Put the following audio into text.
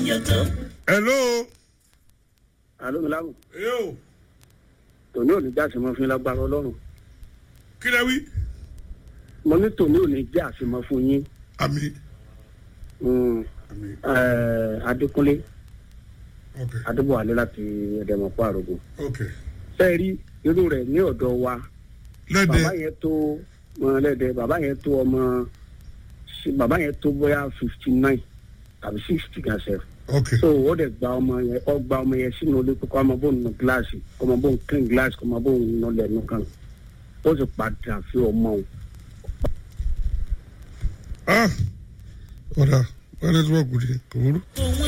hello. alo milamu yo tòní ò ní já àṣemọ fún yín lágbára ọlọ́run kí lẹ wí. mo ní tòní ò ní já àṣemọ fún yín àmì. Mm, àmì eh, adékúnlé ok adébọ̀wálé láti ẹ̀dẹ̀mọ̀pọ̀ àrògùn ok. fẹ́ẹ́ rí irú rẹ̀ ní ọ̀dọ̀ wa bàbá lẹ́dẹ̀ yẹn tó mọ̀lẹ́dẹ̀ bàbá yẹn tó ọmọ bàbá yẹn tó bóyá fifty nine tàbí sixty gan sef ok so ó dẹ̀ gba ọmọ yẹn ó gba ọmọ yẹn sínú ilé kókó ọmọ bóun nù gíláàsì ọmọ bóun clean gíláàsì ọmọ bóun nù lẹ́nu kan ó sì padà fi ọmọ òun ah ọ̀dà wọ́n ní tí wọ́n kù dé kò burú. òun